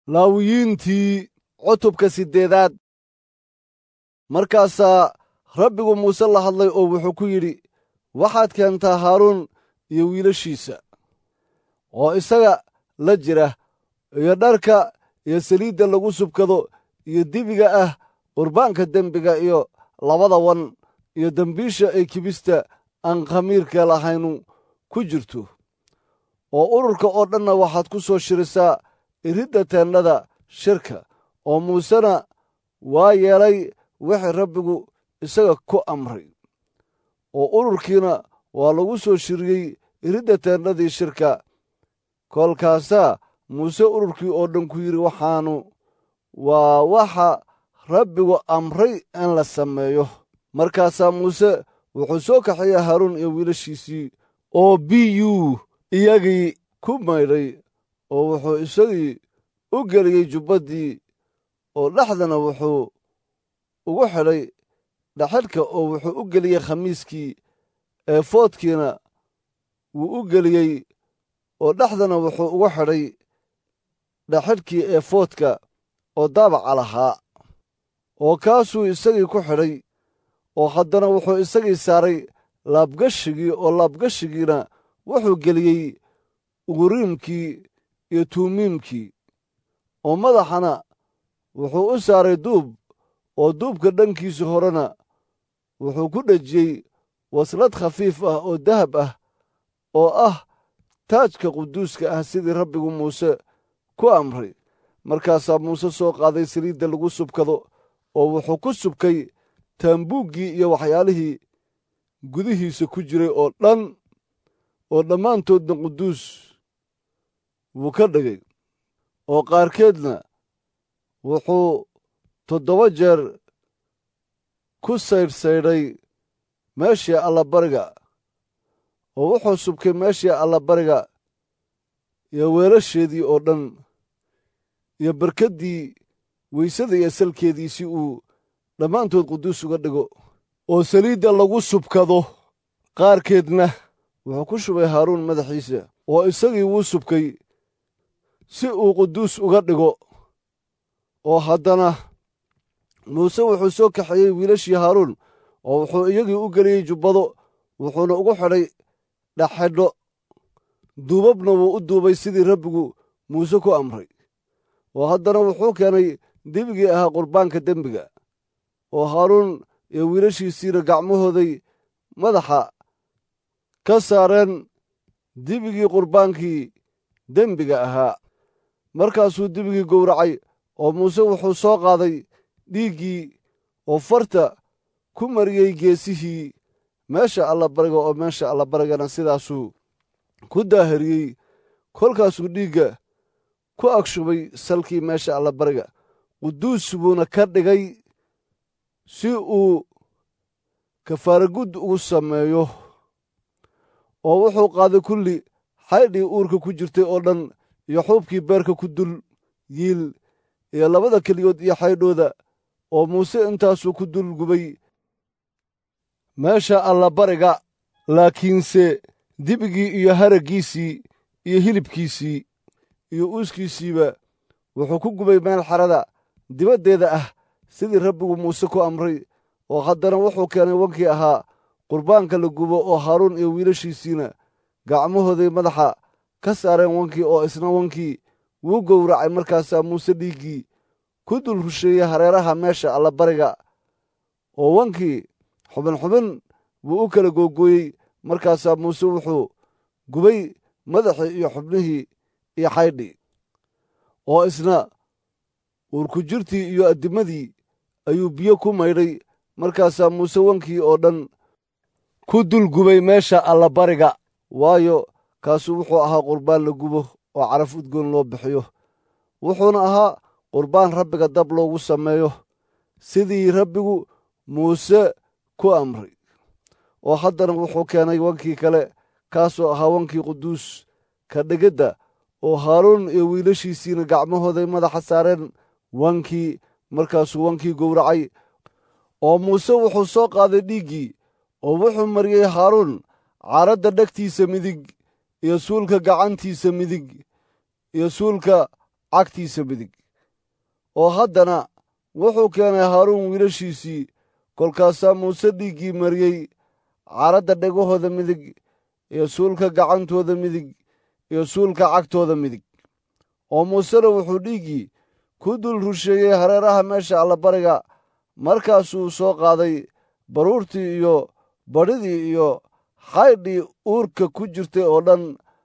laawiyiintii cutubka siddeedaad markaasaa rabbigu muuse la hadlay oo wuxuu ku yidhi waxaad keentaa haaruun iyo wiilashiisa oo isaga la jira iyo dharka iyo saliidda lagu subkado iyo dibiga ah qurbaanka dembiga iyo labada wan iyo dembiisha ay kibista aan khamiirka lahaynu ku jirto oo ururka oo dhanna waxaad ku soo shirisaa iridda teennada shirka oo muusena waa yeelay wixii rabbigu isaga ku amray oo ururkiina waa lagu soo shiriyey iridda teennadii shirka kolkaasaa muuse ururkii oo dhan ku yidhi waxaanu waa waxa rabbigu amray in la sameeyo markaasaa muuse wuxuu soo kaxeeyey haaruun iyo wiilashiisii oo biyuu iyagii ku maydhay oo wuxuu isagii u geliyey jubbaddii oo dhexdana wuxuu ugu xidhay dhaxidhka oo wuxuu u geliyey khamiiskii eefoodkiina wuu u geliyey oo dhexdana wuxuu ugu xidhay dhaxidhkii eefoodka oo daabaca lahaa oo kaasuu isagii ku xidhay oo haddana wuxuu isagii saaray laabgashigii oo laabgashigiina wuxuu geliyey uriimkii iyo tuumiimkii oo madaxana wuxuu u saaray duub oo duubka dhankiisa horena wuxuu ku dhejiyey waslad khafiif ah oo dahab ah oo ah taajka quduuska ah sidii rabbigu muuse ku amray markaasaa muuse soo qaaday saliidda lagu subkado oo wuxuu ku subkay taambuuggii iyo waxyaalihii gudihiisa ku jiray oo dhan oo dhammaantoodna quduus wuu ka dhigay oo qaarkeedna wuxuu toddoba jeer ku saydhsaydhay meeshii allabariga oo wuxuu subkay meeshii allabariga iyo weelasheedii oo dhan iyo barkaddii weysada iyo salkeedii si uu dhammaantood quduus uga dhigo oo saliidda lagu subkado qaarkeedna wuxuu ku shubay haaruun madaxiisa oo isagii wuu subkay si uu quduus uga dhigo oo haddana muuse wuxuu soo kaxeeyey wiilashii haaruun oo wuxuu iyagii u geliyey jubbado wuxuuna ugu xidhay dhaxedho duubabna wuu u duubay sidii rabbigu muuse ku amray oo haddana wuxuu keenay debigii ahaa qurbaanka dembiga oo haaruun iyo wiilashiisiina gacmahooday madaxa ka saareen dibigii qurbaankii dembiga ahaa markaasuu dibigii gowracay oo muuse wuxuu soo qaaday dhiiggii oo farta ku mariyey geesihii meesha allabariga oo meesha allabarigana sidaasuu ku daahariyey kolkaasuu dhiigga ku agshubay salkii meesha allabariga quduus buuna ka dhigay si uu kafaaragud ugu sameeyo oo wuxuu qaaday kulli xaydhii uurka ku jirtay oo dhan iyo xuubkii beerka ku dul yiil iyo labada keliyood iyo xaydhooda oo muuse intaasuu ku dul gubay meesha allabariga laakiinse dibigii iyo haraggiisii iyo hilibkiisii iyo uuskiisiiba wuxuu ku gubay meel xarada dibaddeeda ah sidii rabbigu muuse ku amray oo haddana wuxuu keenay wankii ahaa qurbaanka la gubo oo haaruun iyo wiilashiisiina gacmahooday madaxa ka saareen wankii oo isna wankii wuu gowracay markaasaa muuse dhiiggii ku dul rusheeyey hareeraha meesha allabariga oo wankii xubin xubin buu u kala googooyey markaasaa muuse wuxuu gubay madaxii iyo xubnihii iyo xaydhii oo isna uurku jirtii iyo addimadii ayuu biyo ku maydhay markaasaa muuse wankii oo dhan ku dul gubay meesha allabariga waayo kaasu wuxuu ahaa qurbaan la gubo oo caraf udgoon loo bixiyo wuxuuna ahaa qurbaan rabbiga dab loogu sameeyo sidii rabbigu muuse ku amray oo haddana wuxuu keenay wankii kale kaasoo ahaa wankii quduus ka dhigidda oo haaruun iyo wiilashiisiina gacmahooday madaxa saareen wankii markaasuu wankii gowracay oo muuse wuxuu soo qaaday dhiiggii oo wuxuu mariyey haaruun caaradda dhegtiisa midig iyo suulka gacantiisa midig iyo suulka cagtiisa midig oo haddana wuxuu keenay haaruun wiilashiisii kolkaasaa muuse dhiiggii mariyey caradda dhegahooda midig iyo suulka gacantooda midig iyo suulka cagtooda midig oo muusena wuxuu dhiiggii ku dul rusheeyey hareeraha meesha allabariga markaasuu soo qaaday baruurtii iyo badhidii iyo xaydhii uurka ku jirtay oo dhan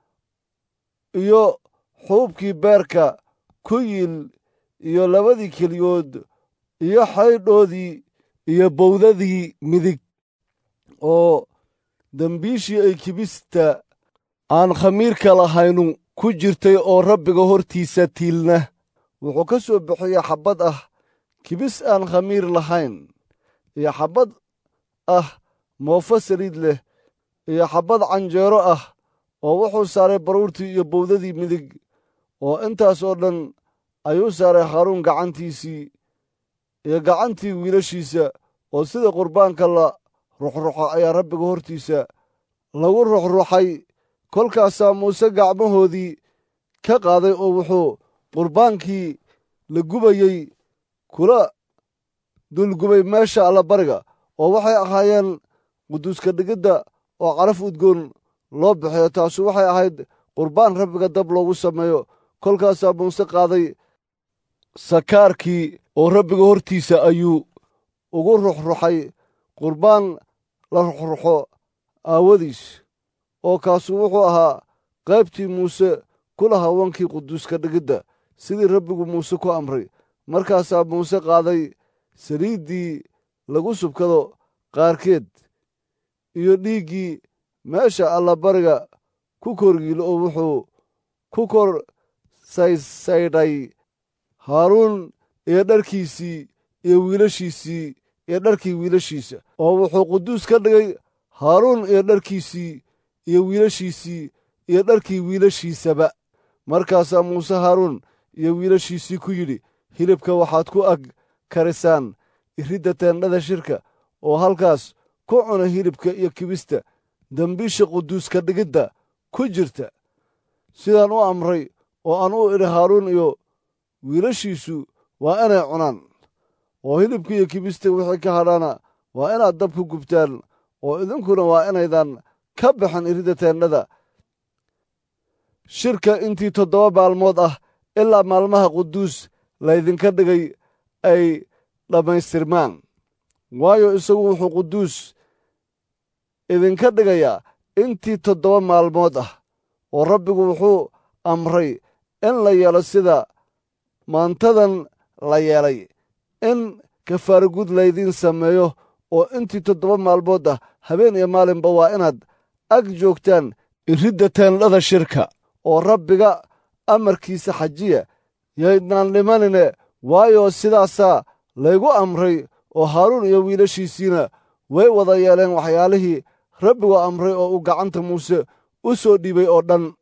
iyo xuubkii beerka ku yiil iyo labadii keliyood iyo xaydhoodii iyo bowdadii midig oo dembiishii ay kibista aan khamiirka lahaynu ku jirtay oo rabbiga hortiisa tiilna wuxuu ka soo bixiyey xabbad ah kibis aan khamiir lahayn iyo xabbad ah moofo saliid leh iyo xabbad canjeero ah oo wuxuu saaray baruurtii iyo bowdadii midig oo intaas oo dhan ayuu saaray haaruun gacantiisii iyo gacantii wiilashiisa oo sida qurbaanka la ruxruxo ayaa rabbiga hortiisa lagu ruxruxay kolkaasaa muuse gacmahoodii ka qaaday oo wuxuu qurbaankii la gubayey kula dulgubay meesha allabariga oo waxay ahaayeen quduuska dhigidda oo caraf udgoon loo bixiyo taasu waxay ahayd qurbaan rabbiga dab loogu sameeyo kolkaasaa muuse qaaday sakaarkii oo rabbiga hortiisa ayuu ugu ruxruxay qurbaan la ruxruxo aawadiis oo kaasu wuxuu ahaa qaybtii muuse ku lahaa wankii quduuska dhigidda sidii rabbigu muuse ku amray markaasaa muuse qaaday saliiddii lagu subkado qaarkeed iyo dhiiggii meesha allabariga ku korgiilo oo wuxuu ku kor saysaydhay haaruun iyo dharkiisii iyo wiilashiisii iyo dharkii wiilashiisa oo wuxuu quduus ka dhigay haaruun iyo dharkiisii iyo wiilashiisii iyo dharkii wiilashiisaba markaasaa muuse haaruun iyo wiilashiisii ku yidhi hilibka waxaad ku ag karisaan iridda teendhada shirka oo halkaas ku cuna hilibka iyo kibista dembiisha quduuska dhigidda ku jirta sidaan u amray oo aan u idhi haaruun iyo wiilashiisu waa inay cunaan oo hilibka iyo kibista wixii ka hadhaana waa inaad dab ku gubtaan oo idinkuna waa inaydan ka baxin iridda teendhada shirka intii toddoba maalmood ah ilaa maalmaha quduus laydinka dhigay ay dhammaystirmaan waayo isagu wuxuu quduus idinka dhigayaa intii toddoba maalmood ah oo rabbigu wuxuu amray in la yeelo sida maantadan la yeelay in kafaaragud laydiin sameeyo oo intii toddoba maalmood ah habeen iyo maalinba waa inaad ag joogtaan iridda teendhada shirka oo rabbiga amarkiisa xajiya yaydnaan dhimanine waayo sidaasaa laygu amray oo haaruun iyo wiilashiisiina way wada yeeleen waxyaalihii rabbigu amray oo uu gacanta muuse u soo dhiibay oo dhan